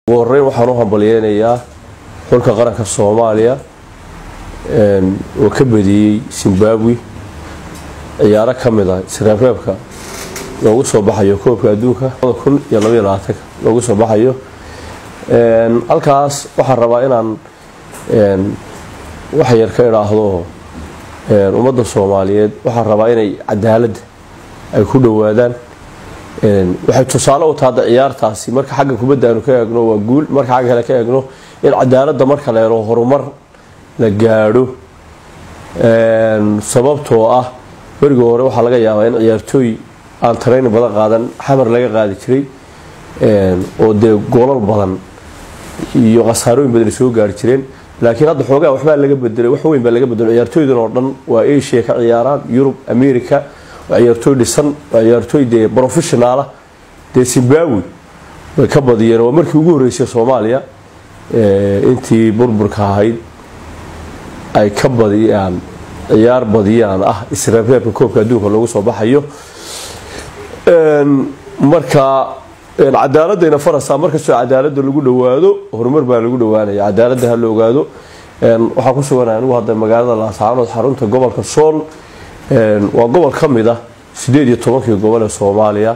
ugu horeyn waxaan u hambalyeynayaa xulka qaranka soomaaliya oo ka badiyey zimbabwe ciyaaro ka mid ah isreebreebka loogu soo baxayo koobka adduunka kun iyo labaiyo labaatanka loogu soo baxayo halkaas waxaan rabaa inaan wax yar ka idhaahdo ummadda soomaaliyeed waxaan rabaa inay cadaaladda ay ku dhowaadaan waxay tusaale u tahada ciyaartaasi marka xagga kubadda aanu ka eegno waa guul marka xagga kale ka eegno in cadaaladda marka la helo horumar la gaadho sababtoo ah berigii hore waxaa laga yaabaa in ciyaartooy aan tarayni badan qaadan xamar laga qaadi jiray oo dee goolal badan iyo khasaarooyin badan soo gaari jireen laakiin hadda xoogaa waxbaa laga bedelay wax weyn baa laga bedelay ciyaartooydan oo dhan waa asia ka ciyaaraan yurub america waa ciyaartooy dhisan waa ciyaartooy dee professionaala dee zimbabwe way ka badiyeen waa markii ugu horreysay soomaaliya intii burburka ahayd ay ka badiyaan ciyaar badiyaan ah isreebreebka koobka adduunka loogu soo baxayo marka cadaaladayna farasa markastoo cadaalada lagu dhawaado horumar baa lagu dhawaanaya cadaalada ha la ogaado waxaa ku sugan anigu hadda magaalada laascaanood xarunta gobolka sool waa gobol ka mid ah sideed iyo tobankii gobol ee soomaaliya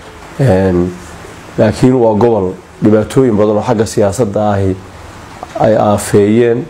laakiin waa gobol dhibaatooyin badan oo xagga siyaasadda ahi ay aafeeyeen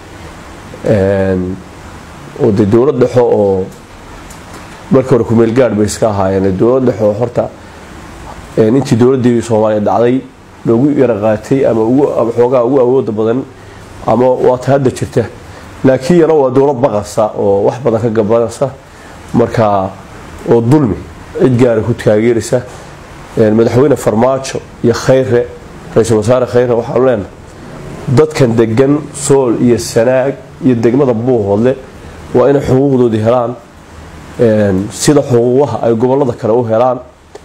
oo dee dowlad dhexo oo markii hore kumeel gaadh bay iska ahaayeen dowlad dhexo horta intii dowladii soomaaliya dhacday loogu yara qaatay ama xoogaa ugu awooda badan ama waata hadda jirta laakiin yana waa dowlad baqasa oo wax badan ka gabanaysa marka oo dulmi cid gaara ku taageeraysa madaxweyne farmaajo iyo khayre ra-iisul wasaare khayre waxaanu leenahay dadkan degan sool iyo sanaag iyo degmada buuhoodle waa inay xuquuqdoodii helaan sida xuquuqaha ay gobolada kale u helaan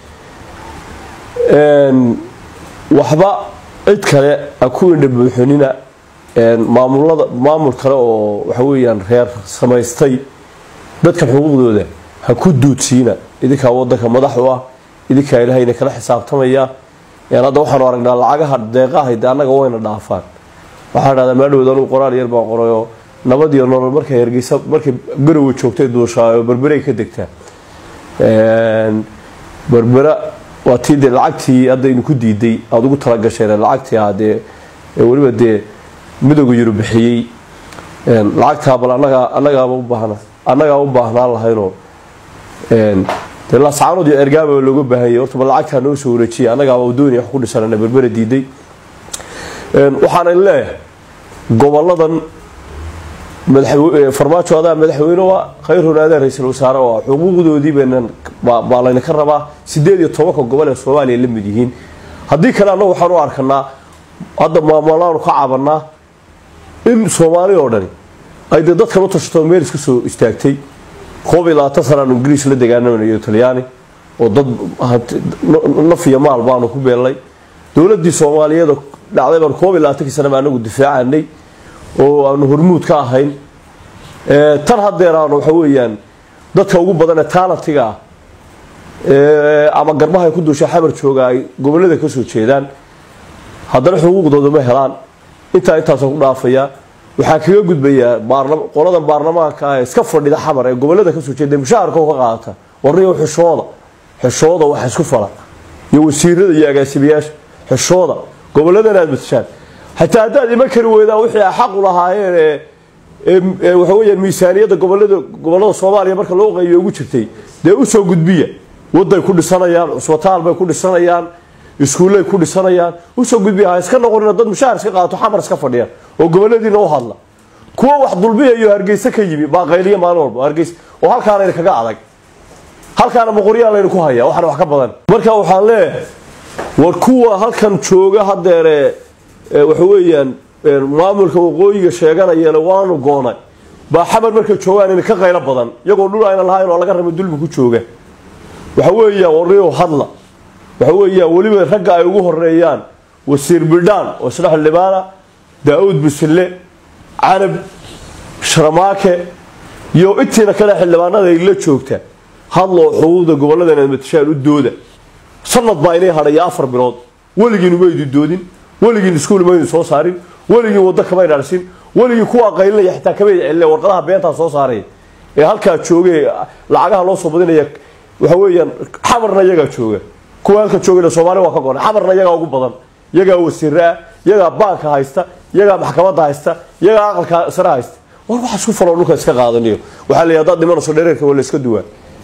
waxba cid kale a ku indha buuxinina maamulada maamul kale oo waxa weeyaan reer samaystay dadkan xuquuqdooda ha ku duudsiina idinkaa wadanka madax u ah idinkaa ilahayna kala xisaabtamaya hadda waxaanu aragnaa lacagaha deeqaha de annaga wayna dhaafaan waxaa dhahdaa maadhowd anugu qoraal yar baan qorayoo nabad iyo nolol markay hergeysa markay garowa joogtay duushaayo berberay ka degtaa berbera waa tii dee lacagtii haddaynu ku diiday aada ugu talagasheen lacagtii ah dee weliba dee midooga yuru bixiyey lacagtaa bal anagaa annagaaba u baahna annagaa u baahnaan lahaynoo dee laascaanood iyo ergaaba looga baahanyay horta bal lacagtaa noo soo wareejiyay annagaaba doonaya wax ku dhisanana berbera diiday waxaana leeyahay goboladan farmaajo adaa madaxweyne waa khayrun adaa ra-iisul wasaare oo xuquuqdoodii baa layna ka rabaa sideed iyo tobanka gobol ee soomaaliya la mid yihiin haddii kale annagu waxaan u arkanaa hadda maamulaanu ka cabanaa in soomaali oo dhani ay dee dadkan u tashato meel iska soo istaagtay koob iyo labaatan sanaan ingiriis la degaanamanayo talyaani oo dad naf iyo maal baanu ku beelnay dowladii soomaaliyeed dhacday baan koob iyo labaatankii sana baa anagu difaacanay oo aanu hormuud ka ahayn tan hadeer aanu waxa weeyaan dadka ugu badan ee taalatiga ah ama garbahay ku duusha xamar jooga ay gobolada ka soo jeedaan haddana xuquuqdooda ma helaan intaa intaasoo ku dhaafaya waxaa kaga gudbayaa qoladan baarlamaanka ah ee iska fadhida xamar ee gobolada kasoo jeeda mushaharka ka qaadata warniyo xishooda xishooda wax isku fala iyo wasiirada iyo agaasimayaasha xishooda goboladan aad matashaan xataa haddaad iman kari weydaan wixii a xaqu lahaayeen ee waxa weyaan miisaaniyadda gobolada gobolada soomaaliya marka loo qaybiyo ugu jirtay dee usoo gudbiya waday ku dhisanayaan cusbitaal bay ku dhisanayaan iskuullay ku dhisanayaan usoo gudbiya ha iska noqonina dad mushaar iska qaato xamar iska fadhiya oo goboladiina u hadla kuwa wax dulbiyayo hargeysa ka yimi baaqayliya maalin walba hargeys oo halkaanayna kaga adag halkaana boqoryaa layna ku haya waxaana wax ka badan marka waxaan leeyahay war kuwa halkan jooga hadeere waxa weeyaan maamulka waqooyiga sheeganayana waanu goonay baa xamar markay joogaan ina ka qaylo badan iyagoo dhul ayna lahayn oo laga raba dulmi ku jooga waxa weeyaan warniyo hadla waxa weeyaan weliba ragga ay ugu horeeyaan wasiir bidhaan oo isdhex libaana daa-uud busille canab sharmaake iyo intiina kale xildhibaanada ay la joogta hadloo xuquuqda gobolladan aad matashaan u dooda sanad baa inay hadhaya afar bilood weligiinu maydu doodin weligiin iskuul maynu soo saarin weligiin waddo kamayna dhisin weligii kuwa qaylinaya xitaa kamayna celinaya warqadaha beentaa soo saaraya ee halkaa joogay lacagaha loo soo badinaya waxa weeyaan xamarna iyagaa jooga kuwa halka joogayna soomaali waa ka goray xamarna iyagaa ugu badan iyagaa wasiire ah iyagaa baanka haysta iyagaa maxkamadda haysta iyagaa aqalka sare haysta war waxa isku faloo dhulka iska qaadaniyo waxaa la yidhahdaa dhimanayso dhereerka waa la iska duwaa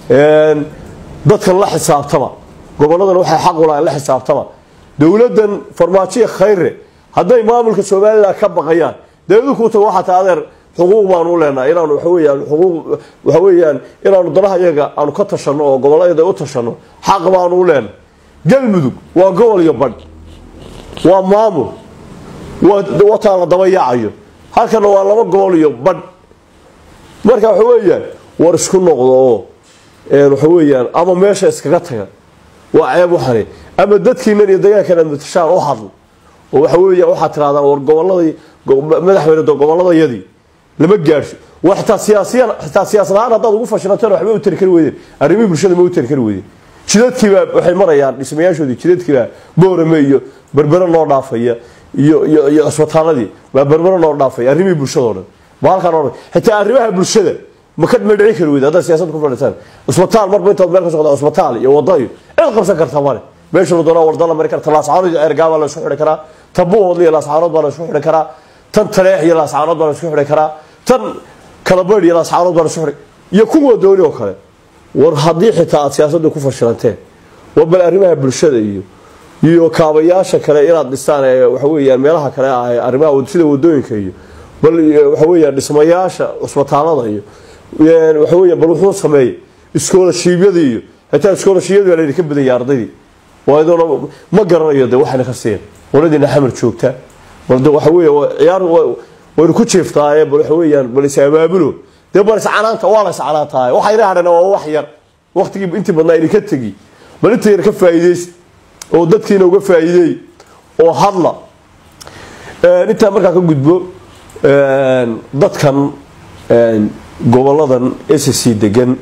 dadkan la xisaabtama goboladan waxay xaq u lahayn la xisaabtama dowladdan farmaajoya khayre hadday maamulka somalilan ka baqayaan dawladu kuu tago waxaa taa adeer xuquuq baanu u leenahay inaanu waxa weeyaan xuquuq waxa weeyaan inaanu danaha iyaga aanu ka tashanno oo gobollada u tashanno xaq baanu u leenahay galmudug waa gobol iyo badh waa maamul waa taa la daba yaacayo halkana waa laba gobol iyo badh marka waxa weeyaan war isku noqdo oo waxa weeyaan ama meesha iskaga taga waa ceeb waxani ama dadkiinan iyo degaankan aad matashaan u hadlo oo waxa weeyaan waxaad tirahdaan war gobolladii madaxweyne gobolladayadii lama gaadhsho waa xitaa siyaasiyan xitaa siyaasad ahaan haddaad ugu fashilanteen waxba u tari kari weydeen arrimihii bulshada ma u tari kari weydeen jidadkiibaa waxay marayaan dhismayaashoodii jidadkiibaa boorame iyo berbere noo dhaafaya iyo iyo iyo cisbitaaladii waa berbere noo dhaafaya arrimihii bulshadao dhan ma halkaan odhan xitaa arrimaha bulshada ma ka ma dhici kari weyda haddaad siyaasad ku fadhiisaan cisbitaal marba intaad meel ka socda cisbitaal iyo wadda iyo cid qabsan karta male meesha la doonaa warda la mari karta laascaanood iyo ergaabaa la isku xidhi karaa tan buuhoodla iyo laascaanood baa la isku xidhi karaa tan taleex iyo laascaanood baa la isku xidhi karaa tan kalabaydh iyo laascaanood baa la isku xidhi iyo kuwa dooni oo kale war haddii xitaa aad siyaasadda ku fashilanteen war bal arrimaha bulshada iyo iyo kaabayaasha kale inaad dhistaan ee waxa weeyaan meelaha kale ah arrimaha sida wadooyinka iyo bal waxa weeyaan dhismayaasha cusbitaalada iyo waxa weeyaan bal wuxuu sameeyey iskoolashiibyada iyo xitaa iskoolashiibyada baa laydinka badanya ardaydii waayadoona ma garanayo de waxayna ka siin qoladiina xamar joogta bal de waxa weeya ciyaar waynu ku jeeftaaye bal waxa weeyaan bal is abaabulo dee bal iscanaanta waa la iscanaantahay waxa ina hadhana waa wax yar waqtigii intii badnaa idinka tegi bal inta yar ka faa'iidaysta oo dadkiina uga faa'iideey oo hadla intaa markaa ka gudbo dadkan goboladan sc degan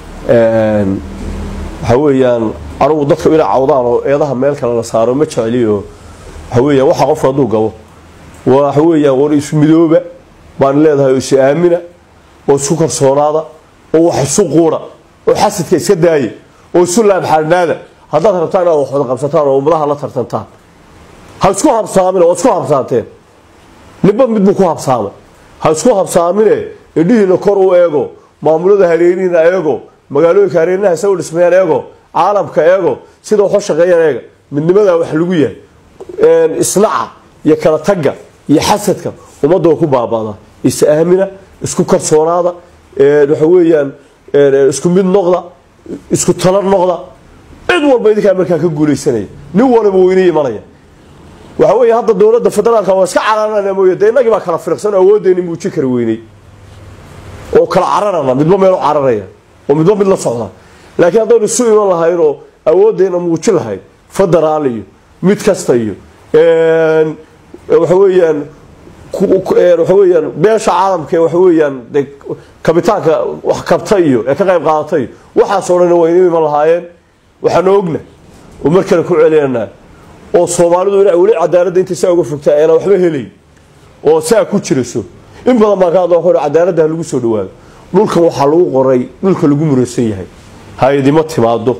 waxa weeyaan anugu dadka inay cawdaan oo eedaha meel kale la saaro ma jecliyo waxa weeyaan waxa qofka hadduu gabo waxa weeyaan war isu midooba baan leedahay oo isu aamina oo isku kalsoonaada oo wax isu quura oo xasidka iska daaya oo isu laabxaadhnaada haddaad rabtaan inaad wax wada qabsataan oo ummadaha la tartantaan ha isku habsaamine waa isku habsaanteen ninba mid buu ku habsaamay ha isku habsaamine indhihiina kor u eego maamulada hareerihiina eego magaalooyinka hareerinaha isagu dhismayaan eego caalamka eego sida waxu shaqeeyaan eega midnimadaa wax lagu yahay islaca iyo kala tagga iyo xasadka ummadda waa ku baabaadaa is aamina isku kalsoonaada waxa weeyaan isku mid noqda isku tala noqda cid walba idinkaa markaa ka guulaysanaya nin waliba weyne imanaya waxa weeye hadda dowladda federaalka waa iska cararana mooye dee innagii baa kala firqsan oo awooddeeni muujin kara weynay oo kala cararana midba meel u cararaya oo midba mid la socda laakiin haddaynu isu iman lahayn oo awooddeena muujin lahayn federaal iyo mid kasta iyo waxa weeyaan waxa weeyaan beesha caalamka ee waxa weeyaan de kabitaanka wax kabta iyo ee ka qayb qaadata iyo waxaasoo dhan waynu iman lahaayeen waxaanu ogna oo mar kale ku celinanaa oo soomaalidu ina weli cadaaladda intay saa uga fogtaa eena waxba helay oo saa ku jiraso in badan baan ka hadla waxu cadaaladda ha lagu soo dhawaado dhulkan waxaa lagu qoray dhulka lagu muraysan yahay hay-adimo timaado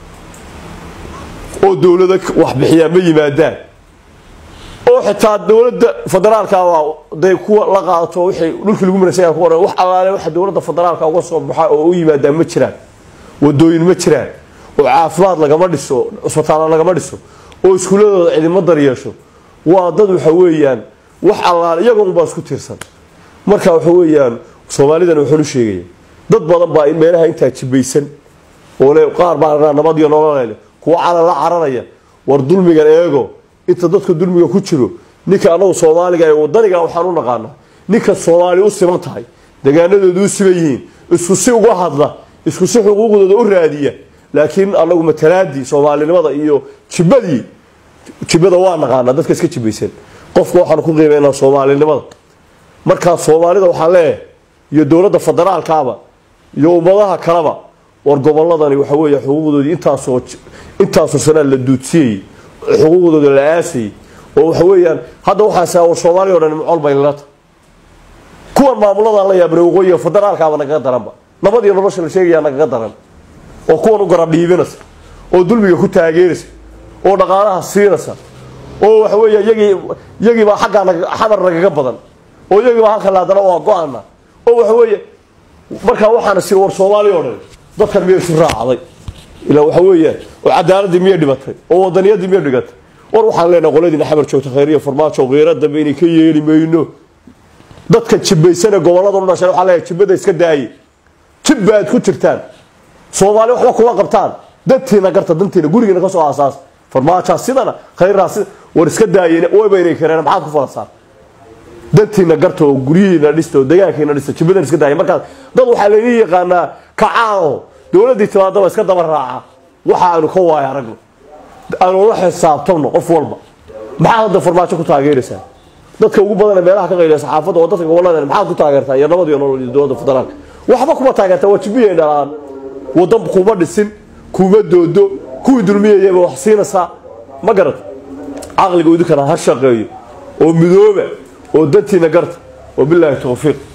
oo dowlada wax bixiyaan ma yimaadaan oo xitaa dowladda federaalka day kuwa la qaadato wixii dhulkii lagu muraysan yahay ku qoran wax alaale waxa dowladda federaalka uga soo baxa oo u yimaadaan ma jiraan wadooyin ma jiraan oo caafimaad lagama dhiso cusbitaalo lagama dhiso oo iskuuladooda cidimo daryeesho waa dad waxa weeyaan wax allaale iyagoon baa isku tiirsan marka waxa weeyaan soomaalidan wuxuu u sheegaya dad badan baa meelaha intaa jibaysan oo le qaar baa nabad iyo nololele kuwa calan la cararaya war dulmigan eego inta dadka dulmiga ku jiro ninka anagu soomaaliga ee wadaniga waxaan u naqaana ninka soomaali u siman tahay degaanadooda u siman yihiin isku si uga hadla isku si xuquuqdooda u raadiya laakiin anagu matalaadii soomaalinimada iyo jibadii jibada waa naqaanaa dadka iska jibaysan qofka waxaan ku qiimeynaa soomaalinimada markaa soomaalida waxaa leeyahay iyo dowladda federaalkaaba iyo ummadaha kaleba war goboladani waxa weeye xuquuqdoodii intaasoo intaasoo sanaa la duudsiyey xuquuqdooda la aasayay oo waxa weeyaan hadda waxaan saa war soomaaliya o dhan macol bay nala tahay kuwan maamuladan la yaabna waqooyiga federaalkaaba nagaga daranba nabad iyo nolosha la sheegayaa nagaga daran oo kuwan u garab dhiibinaysa oo dulmiga ku taageeraysa oo dhaqaalaha siinaysa oo waxa weeya yagii yagiibaa xaggaa xamar nagaga badan oo yagiibaa halkan haddana waa go-ana oo waxa weeye markaa waxaana sii war soomaaliya o dhan dadkan miyay isu raacday ilaa waxa weeyaan oo cadaaladii miyay dhibatay oo wadaniyadii miyay dhigatay war waxaan leenahay qoladiina xamar joogta khayriya farmaajo qiiro dambe inay ka yeeli mayno dadka jibbaysane gobollada u dhashay waxaa leeyahay jibbada iska daaye jibba aad ku jirtaan soomaali waxba kuma qabtaan dantiina garta dantiina gurigiina ka soo aasaas farmaajaa sidana khayraa sida war iska daayeen wayba inay kareen maxaad ku falasaan dantiina garta oo guryihiina dhista oo degaankiina dhista jibbadan iska daaya markaas dad waxaa laydin yaqaanaa kacaano dowladdii timaadaba iska daba raaca waxa aanu ka waaya aragno aanu la xisaabtamno qof walba maxaad hadda farmaajo ku taageeraysaa dadka ugu badan ee meelaha ka qayliya saxaafadda oo dadka gobollada maxaad ku taageertaa iyo nabad iyo nolol iyo dowladda federaalka waxba kuma taageertaa waa jibiyay dhalaan wadan kuma dhisin kuma doodo kuwii dulmiyayaba wax siinaysaa ma garata caqliga idinkana ha shaqeeyo oo midooba oo dantiina garta wabilaahi tawfiiq